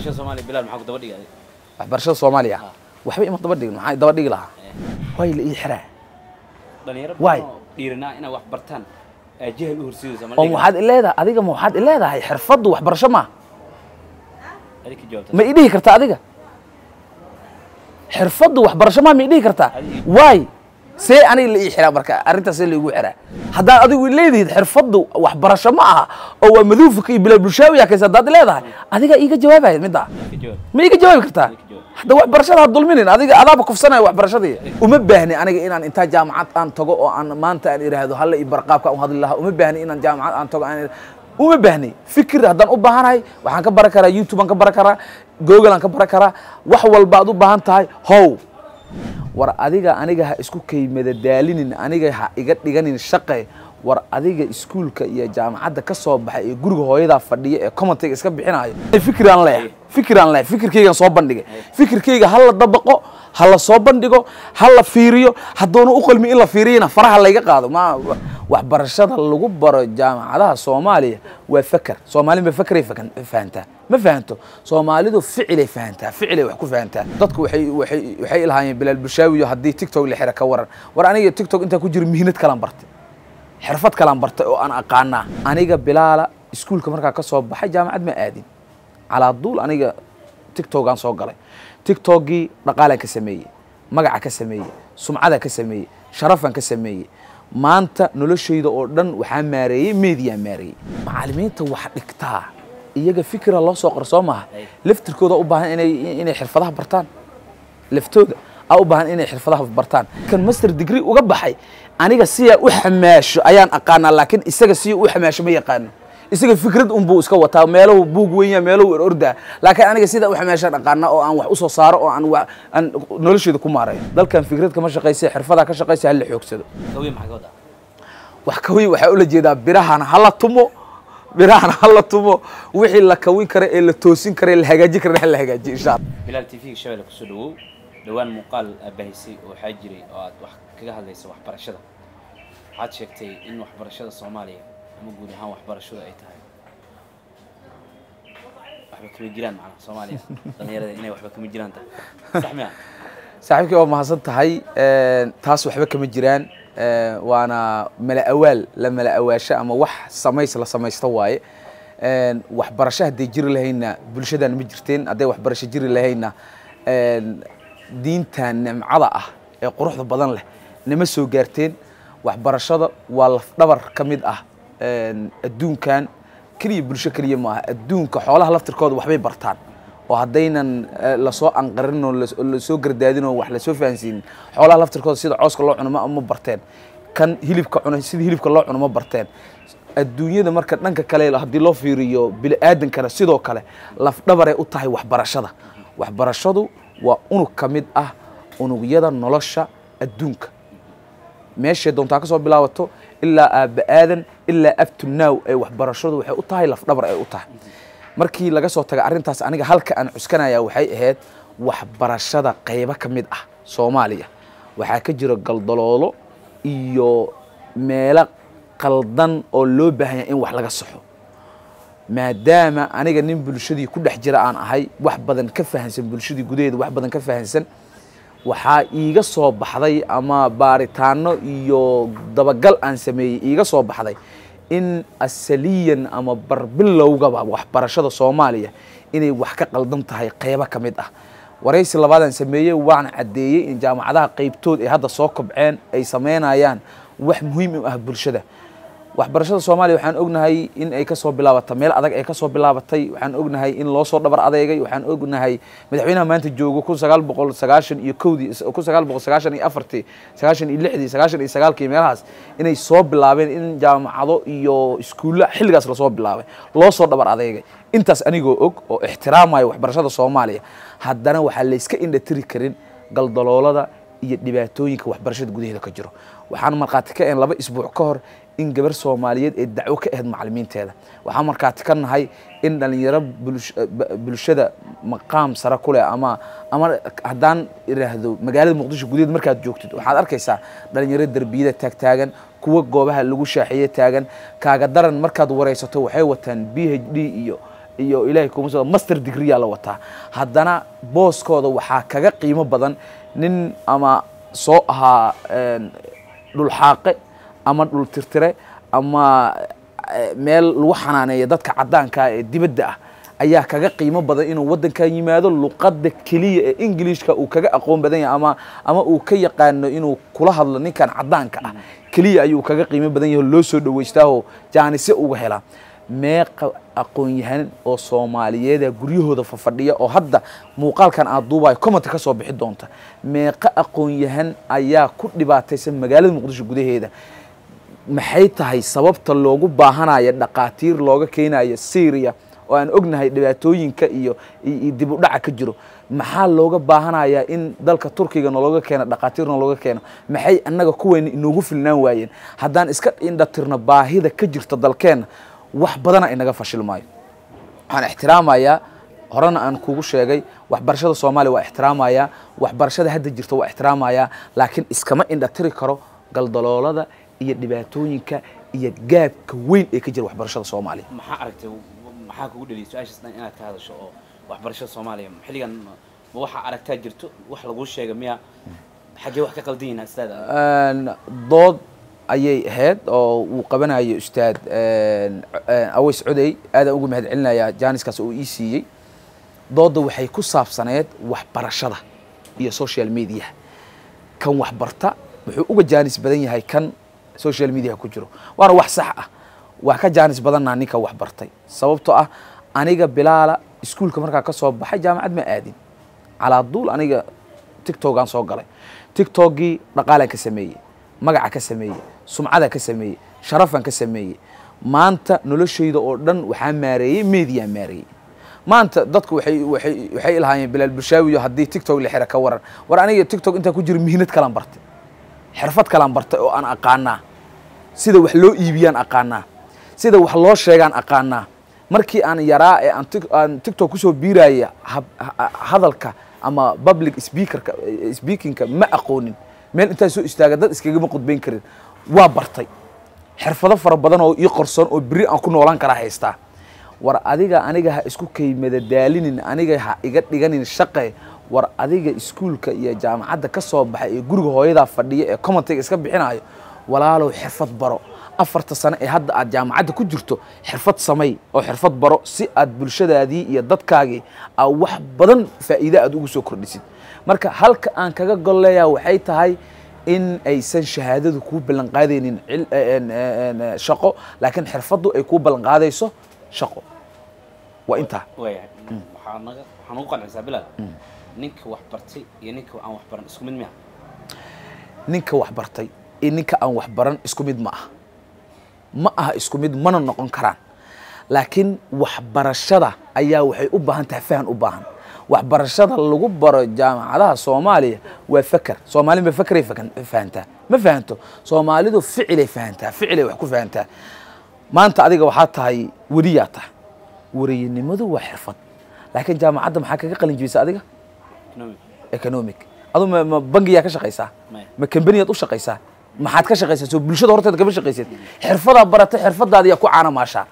waxbarashada soomaaliya bilaal maxaa ku daba dhigay waxbarashada soomaaliya waxba ima daba dhigin maxaa daba dhigi lahaa way la ii xiraa dhalinyaro Waay. badan oo dhiiranaa inay wax bartaan aa jahal u horsidaysa ma oo waxaad ileedahay adiga ma waxaad ileedahay xirfaddu waxbarasho ma adi ka jawaabta ma ii dhihi kartaa adiga xirfaddu waxbarasho ma ma ii dhihi kartaa Adiga. waay see aniga la ii xiraa marka arrintaas see laigu xiraa haddaad adigu leedihid xirfaddu waxbarasho ma aha oo waa maduufka iyo bilaa bulshaawiya kaysa haddaad leedahay adiga iiga jawaabaya middaa ka jawaab ma iiga jawaabi kartaa Iiga jawaab. hadda waxbarashada ha dulminin adiga adaaba kufsanaya waxbarashadii uma baahni aniga inaan intaa jaamacad aan tago oo aan maanta aan idhaahdo halla i barqaabka u hadli lahaa uma baahni inaan jaamacad aan tago aan idha- uma baahni fikir haddaan u baahanahay waxaan ka baran karaa youtube aan ka baran karaa google aan ka baran karaa wax walba aad u baahan tahay how war adiga aniga ha isku kaymada daalinin aniga ha iga dhiganin shaqe war adiga iskuulka iyo jaamacadda ka soo baxay ee guriga hooyadaa fadhiya ee commentiga iska bixinayo fikiraan leeyahay fikiraan leeyahay fikirkaygaan soo bandhigay fikirkayga ha la dabaqo ha la soo bandhigo ha la fiiriyo haddoona u qalmi in la fiiriyana faraha layga qaado ma waxbarashada lagu baro jaamacadaha soomaaliya waa feker soomaali ma fekeray fakan- fahantaa ma fahanto soomaalidu ficilay fahantaa ficilay wax ku fahantaa dadku waxay waxay waxay ilahaayeen bilaal bushaawiyo haddii tiktok la xira ka waran war aniga tiktok intaa ku jiro mihnad kalaan bartay xirfad kalaan bartay oo aan aqaanaa aniga bilaala iskuulka markaa ka soo baxay jaamacad ma aadin calaa duul aniga tiktokaan soo galay tiktokgii dhaqaalaan ka sameeyey magaca ka sameeyey sumcada ka sameeyey sharafaan ka sameeyey maanta noloshayda oo dhan waxaa maareeyey meediyaa maareeyey macallimiinta wax dhigtaa iyaga fikira loo soo qor soo maaha laftirkooda u baahan inay inay xirfadaha bartaan laftooda aa u baahan inay xirfadaha bartaan kan master degree uga baxay aniga siyaa u xamaasho ayaan aqaanaa laakiin isaga siya u xamaasho ma yaqaano isaga fikrad unbuu iska wataa meelahu buug wenya meelahu orordaa laakiin aniga sidaa u xamaashaan aqaanaa oo aan wax usoo saaro oo aan wa- aan nolosheeda ku maareeyo dalkan fikrad kama shaqaysa xirfadaa ka shaqaysa hala xoogsado gawiye maxaa ka wadaa wax kawin waxaa ula jeedaa birahana hala tumo birahana hala tumo wixii la kawin kara ee la toosin kara ee la hagaajin kara hala hagaajiyo insha allah bilaal t v-ga shabeelle kusoo dhawow dhowaan muuqaal aad baahisay oo waxaa jiray oo aad wax kaga hadlaysa waxbarashada waxaad sheegtay in waxbarashada soomaaliya ama guud ahaan waxbarashadu ay tahay waxba kama jiraan macnaha soomaaliya dhalinyarada inay waxba kama jiraan tahay sax miya saaxiibkii waa mahadsan tahay taas waxba kama jiraan Eh, waana mala awaal la mala awaasho ama wax samays la samaysto waaye Eh, waxbarasho hadday jiri lahayna bulshadan ma jirteen hadday waxbarasho jiri lahayna eh, diintan nimcada ah ee quruxda badan leh nama soo gaarteen waxbarashada waa lafdhabar ka mid ah eh, adduunkan keliya bulsho keliya maaha adduunka xoolaha laftirkooda waxbay bartaan oo haddaynan eh, lasoo anqarin oo las- oo lasoo gardaadin oo wax lasoo fahansiinin xoolaha laftirkooda sida cooska loo cuno ma ma barteen kan hilibka cuna sida hilibka loo cuno ma barteen adduunyada marka dhanka kale haddii loo fiiriyo bini aadankana sidoo kale lafdhabaray u tahay waxbarashada waxbarashadu waa unug ka mid ah unugyada nolosha adduunka meeshay doontaa ka soo bilaabato ilaa aabba aadan ilaa abtunaaw ay waxbarashadu waxay u tahay lafdhabar ay u tahay markii laga soo taga arrintaas aniga halka aan cuskanaya waxay ahayd waxbarashada qaybo ka mid ah soomaaliya waxaa ka jira galdaloolo iyo meelo qaldan oo loo baahan yahay in wax laga saxo maadaama aniga nin bulshadii ku dhex jira aan ahay wax badan ka fahansan bulshadii gudaheeda wax badan ka fahansan waxaa iiga soo baxday ama baaritaano iyo dabagal aan sameeyey iiga soo baxday in asaliyan ama barbilowgaba waxbarashada soomaaliya inay wax ka qaldan tahay qaybo ka mid ah waraysi labaadaan sameeyey waan caddeeyey in jaamacadaha qaybtood ay hadda soo kobceen ay sameynayaan wax muhiim u ah bulshada waxbarashada soomaaliya waxaan ognahay in ay ka soo bilaabatay meel adag ay ka soo bilaabatay waxaan ognahay in loo soo dhabar adeegay waxaan ognahay madaxweynaha maanta joogo kun sagaal boqol sagaashan iyo kowdii kun sagaal boqol sagaashan iyo afartii sagaashan iyo lixdii sagaashan iyo sagaalkii meelahaas inay soo bilaabeen in jaamacado iyo iskuulla xilligaas lasoo bilaabay loo soo dhabar adeegay intaas anigoo og oo ixtiraamaya waxbarashada soomaaliya haddana waxaa layska indhatiri karin galdaloolada iyo dhibaatooyinka waxbarashada gudaheeda ka jiro waxaan markhaati ka ahayn laba isbuuc ka hor in gabar soomaaliyeed ee dacwo ka ahayd macalimiinteeda waxaan markhaati ka nahay in dhalinyaro bulsh- ba- bulshada maqaam sare ku leh ama ama haddaan idhaahdo magaalada muqdisho gudaheed markaad joogtid waxaad arkaysaa dhalinyaro derbiyada taagtaagan kuwa goobaha lagu shaaxiye taagan kaaga daran markaad waraysato waxay wataan b h d iyo iyo ilaahay kuma soo master degreeyaa la wataa haddana booskooda waxaa kaga qiimo badan nin ama soo ahaa een, dhulxaaqe ama dhul tirtire ama eh, meel lagu xanaaneeya dadka caddaanka ee dibadda ah ayaa kaga qiimo badan inuu waddankan yimaado luqadda keliya ee ingiliishka uu kaga aqoon badan yahay ama ama uu ka yaqaano inuu kula hadlo ninkan caddaanka ah keliya ayuu kaga qiimo badan yahay oo loo soo dhawaystaahoo jaanise uga helaa meeqa aqoon-yahan oo soomaaliyeeda guryahooda fafadhiya oo hadda muuqaalkan aad duubayo comment ka soo bixi doonta meeqa aqoon-yahan ayaa ku dhibaataysan magaalada muqdisho gudaheeda maxay tahay sababta loogu baahanaya dhaqaatiir looga keenayo syria oo aan ognahay dhibaatooyinka iyo iyo dib u dhaca ka jiro maxaa looga baahanayaa in dalka turkiga nalooga keeno dhaqaatiirna looga keeno maxay annaga kuweyna inoogu filnaan waayeen haddaan iska indhatirno baahida ka jirta dalkeenna wax badana inaga fashil maayo waxaan ixtiraamayaa horena aan kugu sheegay waxbarashada soomaaliya waa ixtiraamayaa waxbarashada hadda jirta waa ixtiraamayaa laakiin iskama indhatiri karo galdaloolada iyo dhibaatooyinka iyo gaabka weyn ee ka jira waxbarashada soomaaliya maxaa aragtay maxaa kugu dheliyay su-aashaas dhan inaad ka hadasho oo waxbarashada soomaaliya xilligan ma waxaa aragtaa jirto wax laguu sheega miya xaggee wax ka qaldan yihiin astaada Een, dood ayay ahayd oo uu qabanayo ustaad een, een, aways codey aadaan ugu mahad celinayaa jaaniskaas uu ii siiyey doodda waxay ku saabsaneed waxbarashada iyo social media kan waxbarta wuxuu uga jaanis badan yahay kan social media ku jiro waana wax sax ah waa ka jaanis badannaa ninka waxbartay sababtoo ah aniga bilaala iskuulka markaa ka soo baxay jaamacad ma aadin calaa duul aniga tictogaan soo galay tictokgii dhaqaalaan ka sameeyey magaca ka sameeyey sumcada ka sameeyey sharafan ka sameeyey maanta noloshayda oo dhan waxaa maareeyey mediyaa maareeyey maanta dadku waxay waxay waxay ilahaayeen bilaal bulshaawiyo haddii tictok la xira ka waran war aniga tictok intaan ku jiro mihnad kalaan bartay xirfad kalaan bartay oo aan aqaanaa sida wax loo iibiyaan aqaanaa sida wax loo sheegaan aqaanaa markii aan yaraa ee aan Tik- aan tiktok kusoo biiraya hab- ha- hadalka ama public speakerka eh, speakingka ma aqoonin meel intaa soo istaaga dad iskagama qudbayn karin waa bartay xirfado fara badan oo ii qorsoon oo beri aan ku noolaan karaa haystaa war adiga aniga ha isku kaymada daalinin aniga ha iga dhiganin shaqe war adiga iskuulka iyo jaamacadda ka soo baxay ee guriga hooyadaa fadhiya ee commentiga iska bixinayo walaalow xirfad baro afarta sano ee hadda aad jaamacadda ku jirto xirfad samay oo xirfad baro si aad bulshadaadii iyo dadkaagii aa wax badan faa'iide aad ugu soo kordhisid marka halka aan kaga golleeyaa waxay tahay in aysan shahaadadu kuu ballan qaadaynin cil- een- een- een, shaqo laakiin xirfaddu ay kuu ballan qaadayso shaqo waa intaa waayahay waxaa naga waxaa nagu qancisaa bilaal ninka wax bartay iyo ninka aan wax baran isku mid miya ninka wax bartay iyo ninka aan wax baran isku mid ma aha ma aha isku mid mana noqon karaan laakiin waxbarashada ayaa waxay u baahan tahay fahan u baahan waxbarashada lagu baro jaamacadaha soomaaliya waa feker soomaali ma fekeray fakan- fahantaa ma fahanto soomaalidu ficilay fahantaa ficilay wax ku fahantaa maanta adiga waxaa tahay weriyaa tahay weriyanimadu waa xirfad laakiin jaamacadda maxaa kaga qalin jibisa adiga economic economic adu ma, ma bangiyaa ka shaqaysaa Maya. ma kambaniyaad u shaqaysaa maxaad ka shaqaysaa soo bulshada horteeda kama shaqaysid xirfadaa baratay xirfadaada yaa ku caana maashaa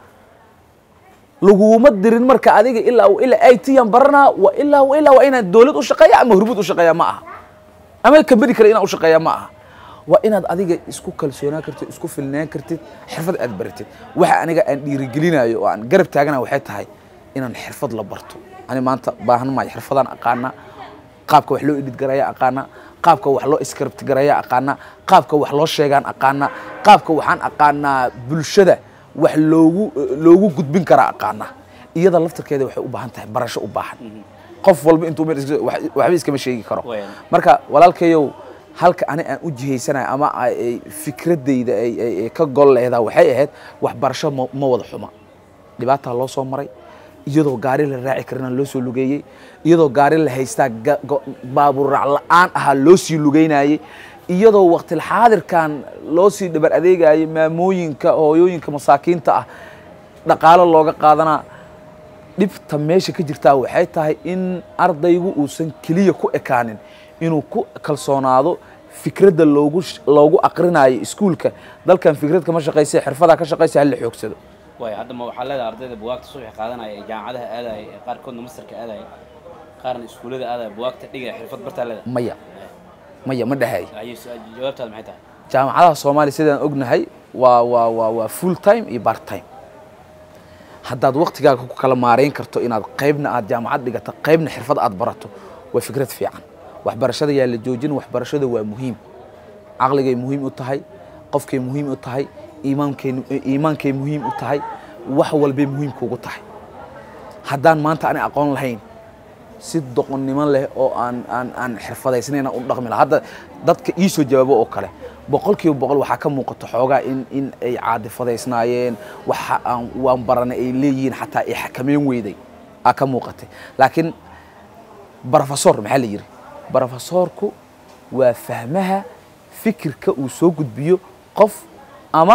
laguma dirin marka adiga ilaa ilaa i t aan baranaa wa ilaa wa ilaa waa inaad dowlad u shaqeeya ama hurmud u shaqeeya ma aha ama kambani kale inaad u shaqeeya ma aha waa inaad adiga isku kalsoonaan kartid isku filnaan kartid xirfad aad baratid waxa aniga aan dhiirigelinayo oo aan garab taagana waxay tahay inaan xirfad la barto ani maanta baahan maayo xirfadaan aqaanaa qaabka wax loo edit garaya aqaana qaabka wax loo script garaya aqaana qaabka wax loo sheegaan aqaana qaabka waxaan aqaanaa bulshada wax loogu loogu gudbin karaa aqaana iyada laftarkeeda waxay u baahan tahay barasho u baahan qof walba intuu meel iska- wax- waxba iskama sheegi karo Wayan. marka walaalkayow halka ani aan u jihaysanayo ama ay ay fikradayda ay ay- ay ka gol leedaa waxay ahayd waxbarasho ma ma wada xuma dhibaataa loo soo maray iyadoo gaari la raaci karina loo soo lugeeyey iyadoo gaari la haystaa ga- go- baabuur raac la-aan ahaa loo sii lugeynayey iyadoo waqtilxaadirkan loo sii dhabar adeegayay maamooyinka hooyooyinka masaakiinta ah dhaqaalo looga qaadanaa dhibta meesha ka jirtaa waxay tahay in ardaygu uusan keliya ku ekaanin inuu ku kalsoonaado fikradda loogu sh- loogu aqrinayo iskuulka dalkan fikrad kama shaqaysa xirfadaa ka shaqaysa hala xoogsado waay hadda ma waxaa leedahay ardayda buwaagta subaxi qaadanaya ee jaamacadaha aadaya ee qaarkoodna mastarka aadaya qaarna iskuullada aadaya buwaagta dhigaya xirfad bartaa leedahay maya maya ma dhexeey ayay su- jawaabtaada maxay tahay jaamacadaha soomaaliya sidaan ognahay waa waa waa waa full time iyo part time haddaad waktigaaga ku kala maarayn karto inaad qaybna aad jaamacad dhigato qaybna xirfad aad barato waa fikrad fiican waxbarashada yaa la joojin waxbarashada waa muhiim caqligay muhiim u tahay qofkay muhiim u tahay iimaankay iimaankay muhiim u tahay wax walbay muhiim kuugu tahay haddaan maanta ani aqoon lahayn si doqonnimo leh oo aan aan aan xirfadaysnayn aan u dhaqmi lahaa hadda dadka ii soo jawaabo oo kale boqolkiiba boqol waxaa ka muuqato xoogaa in in ay caadifadaysnaayeen waxa aan waan baranay ay leeyihiin xataa ay xakameyn weyday aa ka muuqatay laakiin brofesor maxaa la yidhi brofesorku waa fahmaha fikirka uu soo gudbiyo qof ama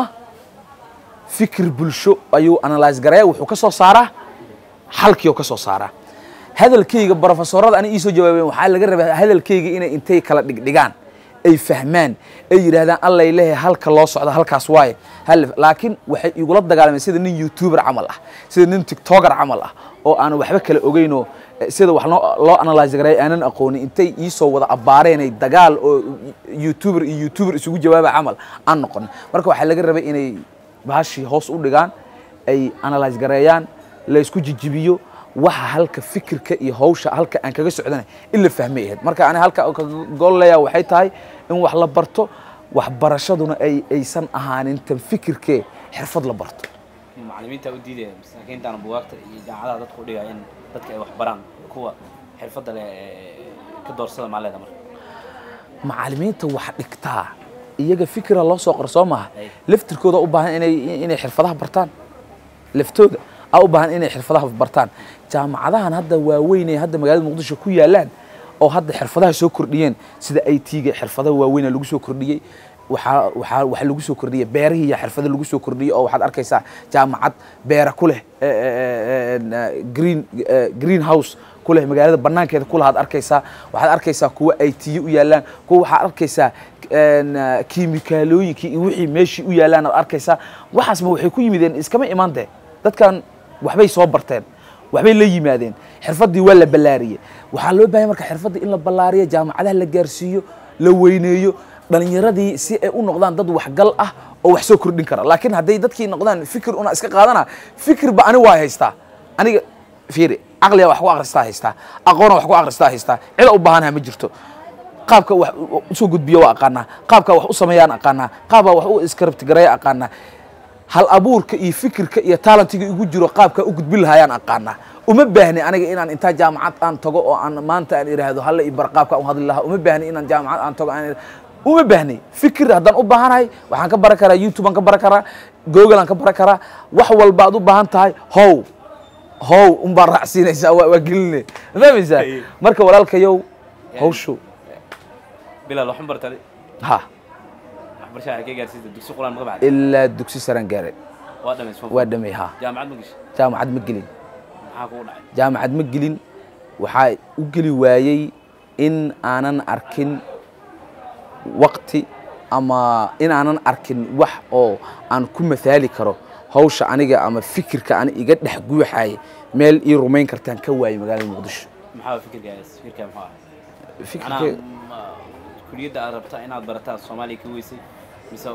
fikir bulsho ayuu analyse garaya wuxuu ka soo saaraa xalkii oo ka soo saaraa hadalkayga brofesorada ani iisoo jawaabeen waxaa laga rabaa hadalkayga inay intay kala dhigdhigaan ay fahmaan ay yidhaahdaan allay lehe halka loo socdo halkaas waaye hal laakiin waxay igula dagaalameen sida nin youtuber camal ah sida nin tiktoker camal ah oo aan waxba kala ogeynoo eh, sida wax loo loo analyse garay aanan aqoonin intay iisoo wada abbaareenay dagaal oo youtuber iyo youtuber isugu jawaaba camal aan noqonin marka waxaa laga rabay inay bahashii hoos u dhigaan ay analyse gareeyaan la isku jijibiyo waxa halka fikirka iyo hawsha halka aan kaga socdana in la fahmay ahayd marka ani halka gool leeyaha waxay tahay in wax la barto waxbarashaduna ay aysan ahaanin tan fikirkee xirfad la barto macallimiinta u diidaya masaakiintaana buwaagta iyo jaamacadaha dadka u dhigaya in dadka ay wax baraan kuwa xirfadda leh ee ka doorsada maa leeda marka macallimiinta wax dhigtaa iyaga fikira loo soo qor soo maaha Ay. laftirkooda u baahan inay inay xirfadaha bartaan laftooda aa u baahan inay xirfadaha bartaan jaamacadahan hadda waaweyn ee hadda magaalada muqdisho ku yaalaan oo hadda xirfadaha soo kordhiyeen sida i t-ga xirfadaha waaweyn lagu soo kordhiyey waxaa waxaa waxa lagu soo kordhiyey beerihii iyo xirfada lagu soo kordhiyey oo waxaad arkaysaa jaamacad beera ku leh eh, eh, eh, green eh, green house ku leh magaalada banaankeeda ku lahaad arkaysaa waxaad arkaysaa kuwa i t u yaalaan kuwa waxaad arkaysaa een, eh, kiimikaalooyinkii iyo wixii meeshii u yaalaan aad arkaysaa waxaasma waxay ku yimideen iskama imaan dee dadkan waxbay soo barteen waxbay la yimaadeen xirfaddii waa la ballaariyey waxaa loo baahanya marka xirfaddii in la ballaariyo jaamacadaha la gaarsiiyo la weyneeyo dhalinyaradii si ay u noqdaan dad waxgal ah oo wax soo kordhin kara laakiin hadday dadkii noqdaan fikir una iska qaadana fikirba ani waa haystaa aniga fiiri caqliga wax ku akhristaa haystaa aqoona wax ku akhristaa haystaa cida u baahanaha ma jirto qaabka wax u- usoo gudbiyo waa aqaanaa qaabka wax u sameeyaan aqaanaa qaabka wax u iskarabtigareeya aqaanaa hal abuurka iyo fikirka iyo talentiga igu jiro qaabka u gudbin lahayaan aqaanaa uma baahni aniga inaan intaa jaamacad aan tago oo aan maanta aan idhaahdo halla i bar qaabka u hadli lahaa uma baahni inaan jaamacad aan tago aan uma baahni fikir haddaan u baahanahay waxaan ka baran karaa youtube aan ka baran karaa google aan ka baran karaa wax walba aad u baahan tahay how how unbaa raacsiinaysaa waa waa geline ma fahmaysaa Hey. marka walaalkayow hawshu bilaal waxma bartade ha waxbarashada waxay ka gaarsiisa dugsi quraan ma ka baxday ilaa dugsi saraan gaaray waa dhamays waa dhamay ha jaamacad ma gashay jaamacad ma gelin maxaa kugu dhacay jaamacad ma gelin waxaa u geli waayey in aanan arkin waqti ama in aanan arkin wax oo aan ku mathaali karo hawsha aniga ama fikirka ani iga dhex guuxaaya meel ii rumayn kartaan ka waayey magaalada muqdisho maxaa fikirkaas fikirkaa muxuu ahaa fikirka macnaha ma- kuliyadda aad rabtaa inaad barataa soomaaliya ka weysay mise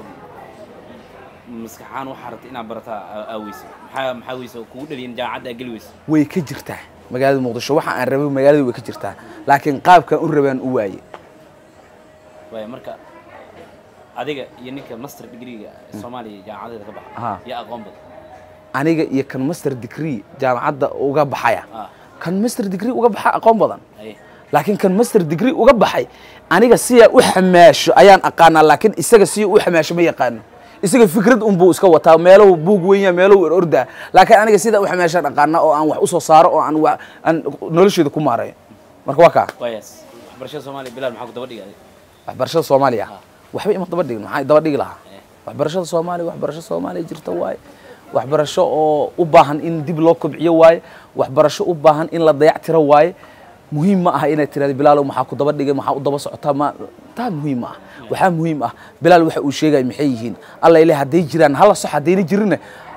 maskaxaan waxaa rabta inaad barataa aa- aa weysay maxaa maxaa weysa oo kugu dhaliyan jaamacadda aa geli weysay way ka jirtaa magaalada muqdisho waxa aan rabay magaalada way ka jirtaa laakiin qaabkaan u rabaan u waaye waaya marka adiga iyo ninka master degreega soomaaliya jaamacadeeda ka baxa Aha. yaa aqoon badan aniga iyo kan master degree jaamacadda uga baxaya ah kan master degree uga baxa aqoon badan aye laakiin kan master degree uga baxay aniga siyaa u xamaasho ayaan aqaanaa laakiin isaga siya u xamaasho ma yaqaano isaga fikrad unbuu iska wataa meelahu buug wenya meelahu er ordaa laakiin aniga sidaa u xamaashaan aqaanaa oo aan wax usoo saaro oo aan wa- aan nolosheeda ku maareeyo marka waa kaa waayaas waxbarashada soomaaliya bilaal maxaa ku daba dhigay waxbarashada soomaaliya waxba ima daba dhigin maxaa daba dhigi lahaa Eh. waxbarashada soomaaliya waxbarasho soomaaliya jirta waaye waxbarasho oo u baahan in dib loo kobciyo waaye waxbarasho u baahan in la dayactiro waaye muhiim ma aha inaad tirahdo bilaalow maxaa ku daba dhigay maxaa u daba socotaa ma taa muhiim ma ah waxaa muhiim ah bilaal waxa uu sheegaya maxay yihiin alla ileh hadday jiraan hala sox haddayna jirinna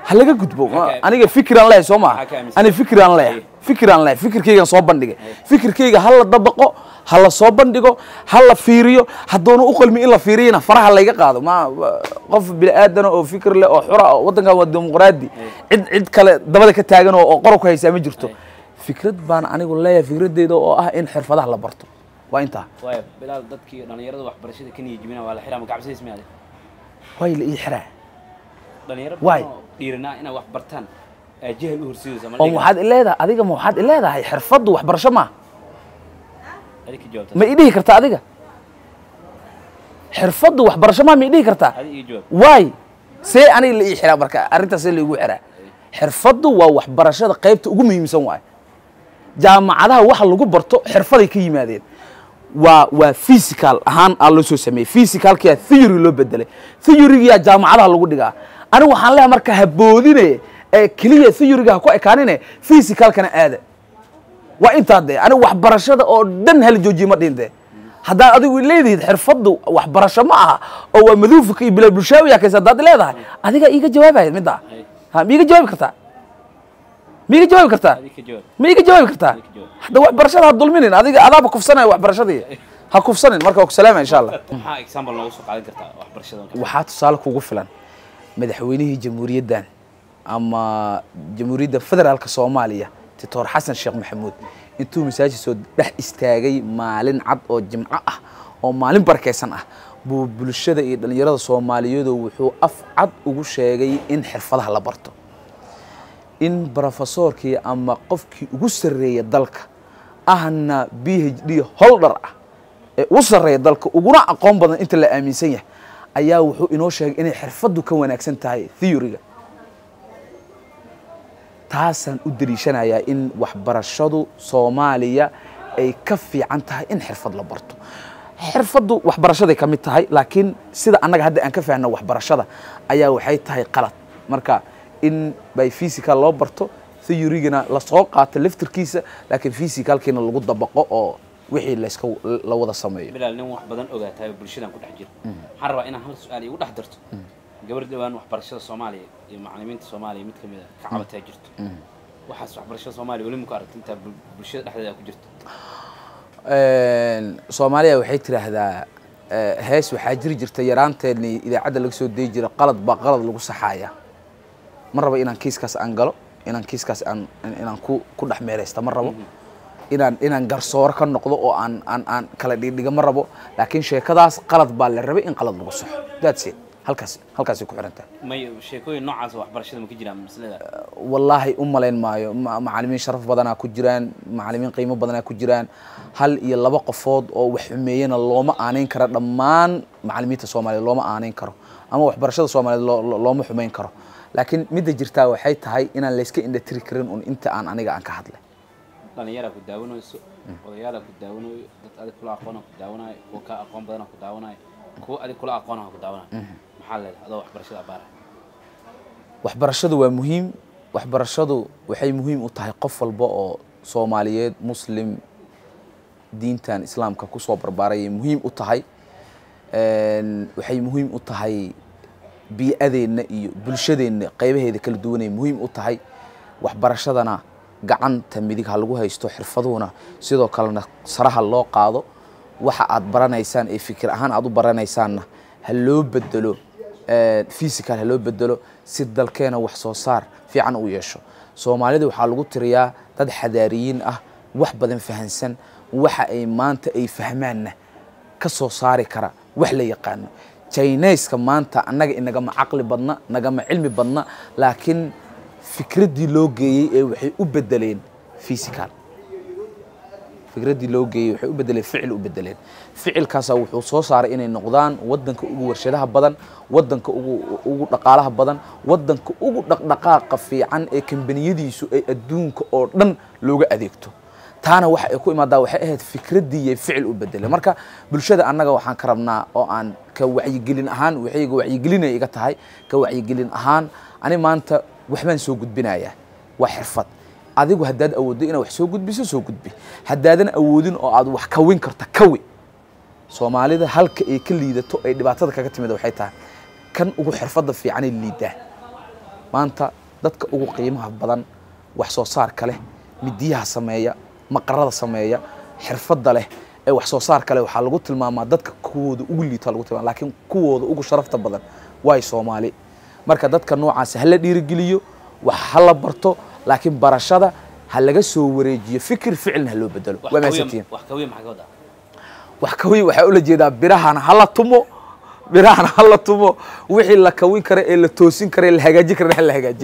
ha laga gudbo Maxaa ka- aniga fikiraan leeyahay soo Maxaa maha ka aaminsan? ani fikiraan leeyahay fikiraan leeyahay fikirkaygaan soo bandhigay fikirkayga ha la dabaqo ha la soo bandhigo ha la fiiriyo haddoona u qalmi in la fiiriyana faraha layga qaado ma qof bini aadana oo fikir leh oo xura oo waddankan waa dimuqraadi cid cid kale dabada ka taagan oo oo qoro ku haysaa ma jirto fikrad baan anigu leeyahay fikradeyda oo ah in xirfadaha la barto waa intaa waaya bilaal dadkii dhalinyarada waxbarashada ka niyajibina waa la xiraa ma gacabsadiis miyaade way la ii xiraa dhalinyaro Waay. badan oo dhiiranaa inay wax bartaan aa jahal u horsidaysa ma oo waxaad ileedahay adiga ma waxaad ileedahay xirfaddu waxbarasho maaha adi ka jawaabta ma idhihi kartaa adiga xirfaddu waxbarasho maa ma idhihi kartaa adi iga jawaab waay see aniga la ii xiraa marka arrintaas see laigu xiraa xirfaddu waa waxbarashada qaybta ugu muhiimsan waay jaamacadaha waxa lagu barto xirfaday ka yimaadeen waa waa physical ahaan aa loo soo sameeyey physicalkiyaa theory loo bedelay theorygiyaa jaamacadaha lagu dhigaa anigu waxaan leeyahay marka haboodine ee keliya theoryga ha ku ekaanine physicalkana aada waa intaa dee anigu waxbarashada oo dhan hala joojiye ma dhihin dee haddaad adigu leedihid xirfaddu waxbarasho ma aha oo waa maduufka iyo bilaa bulshaawiya kaysa haddaad leedahay adiga iiga jawaabaya middaa ha ma iiga jawaabi kartaa ma iiga jawaabi kartaa adi ka jawaab ma iiga jawaabi kartaa Iiga jawaab. hadda waxbarashada ha dulminin adiga adaaba kufsanaya waxbarashadii ha kufsanin marka waa ku salaama insha allah maxaa example noogu soo qaadan kartaa waxbarashada waxaa tusaale kugu filan madaxweynihii jamhuuriyaddan ama jamhuuriyadda federaalka soomaaliya titoor xasan sheekh maxamuud intuu masaajid soo dhex istaagay maalin cad oo jimco ah oo maalin barakaysan ah buu bulshada iyo dhallinyarada soomaaliyeedu wuxuu af cad ugu sheegay in xirfadaha la barto in brofesorkii ama qofkii ugu sarreeya dalka ahna b h d holder ah ee ugu sarreeya dalka uguna aqoon badan inta la aaminsan yahay ayaa wuxuu inoo sheegay inay xirfaddu ka wanaagsan tahay theoryga taasaan u daliishanayaa in waxbarashadu soomaaliya ay ka fiican tahay in xirfad la barto xirfaddu waxbarashaday ka mid tahay laakiin sida annaga hadda aan ka fahanno waxbarashada ayaa waxay tahay qalad marka in by physical loo barto theorygana lasoo qaato laftirkiisa laakiin physicalkiina lagu dabaqo oo wixii layska la wada sameeyo bilaal nin wax badan ogaatahay oo bulshadan ku dhex jira waxaan rabaa inaan hal su-aal igu dhex darto gabar dhawaan waxbarashada soomaaliya iyo macalimiinta soomaaliya mid ka mid a ka cabataa jirto waxaas waxbarashada soomaaliya weli ma ku aragti intaa bul- bulshada dhexdeeda ku jirto soomaaliya waxay tidhaahdaa eh, hees waxaa jiri jirta yaraanteedni idaacadda laga soo deyi jira qalad baa qalad lagu saxaaya ma rabo inaan kiiskaas aan galo inaan kiiskaas aan in- inaan ku ku dhex meeraysta ma rabo inaan inaan garsooro ka noqdo oo aan aan aan kala dhigdhiga ma rabo laakiin sheekadaas qalad baa la rabay in qalad lagu saxo that's it halkaas halkaasay ku xiran tahay may sheekooyin noocaas oo waxbarashada ma ka jiraan maslada wallaahi u malayn maayo ma- macalimiin sharaf badanaa ku jiraan macalimiin qiimo badanaa ku jiraan hal iyo laba qofood oo wax xumeeyana looma aanayn karo dhammaan macalimiinta soomaaliyeed looma aanayn karo ama waxbarashada soomaaliyeed loo- loo- looma xumayn karo laakiin midda jirtaa waxay tahay inaan layska indhatiri karin un inta aan aniga aan ka hadlay dhalinyaraa ku daawanayso odayaalaa ku daawanayo dad adig kula aqoona ku daawanayo kuwa kaa aqoon badana ku daawanayo kuwa adig kula aqoonaha ku daawanayo maxaa leedahay adoo waxbarashada abaara waxbarashadu waa muhiim waxbarashadu waxay muhiim u tahay qof walba oo soomaaliyeed muslim diintan islaamka kusoo barbaarayay muhiim u tahay Een, waxay muhiim u tahay bii'adeenna iyo bulshadeenna qaybaheeda kala duwanay muhiim u tahay waxbarashadana gacanta midig ha lagu haysto xirfaduhuna sidoo kalena saraha loo qaado waxa aad baranaysaan ee fikir ahaan aad u baranaysaanna ha loo bedelo eh, physical ha loo bedelo si dalkeena wax soo saar fiican u yeesho soomaalida waxaa lagu tiriyaa dad xadaariyiin ah wax badan fahansan waxa ay maanta ay fahmaanna ka soo saari kara wax la yaqaano chinaiska maanta annaga inagama caqli badna nagama cilmi badna laakiin fikraddii loo geeyey ee waxay u bedeleen physical fikraddii loo geeyey waxay u bedeleen ficil u bedeleen ficilkaasaa wuxuu soo saaray inay noqdaan waddanka ugu warshadaha badan waddanka ugu ugu dhaqaalaha badan waddanka ugu dhaqdhaqaaqa fiican ee kambaniyadiisu ay adduunka oo dhan looga adeegto taana waxa ay ku imaadaa waxay ahayd fikraddii iyo ficil u bedelay marka bulshada annaga waxaan ka rabnaa oo aan ka wacyigelin ahaan waxayga wacyigelinay iga tahay ka wacyigelin ahaan ani maanta waxbaan soo gudbinayaa waa xirfad adigu haddaad awooddo inaad wax soo gudbiso soo gudbi haddaadan awoodin oo aad wax kawin karta kawi soomaalida halka ay ka liidato ay dhibaatada kaga timid waxay tahay kan ugu xirfadda fiicanay liidaa maanta dadka ugu qiimaha badan wax soo saarka leh midiyaha sameeya maqarada sameeya xirfadda leh ee wax soo saarka leh waxaa lagu tilmaamaa dadka kuwooda ugu liita lagu tilmaama laakiin kuwooda ugu sharafta badan waay soomaali marka dadka noocaasi hala dhiirigeliyo wax hala barto laakiin barashada ha laga soo wareejiyo fikir ficilna ha loo bedelo wax waa kawiya mahadsantihiin wax kawiya maxaa ka wadaa wax kawin waxaa ula jeedaa birahana hala tumo birahana hala tumo wixii la kawin kara ee la toosin kara ee la hagaajin kara ha la hagaajiyo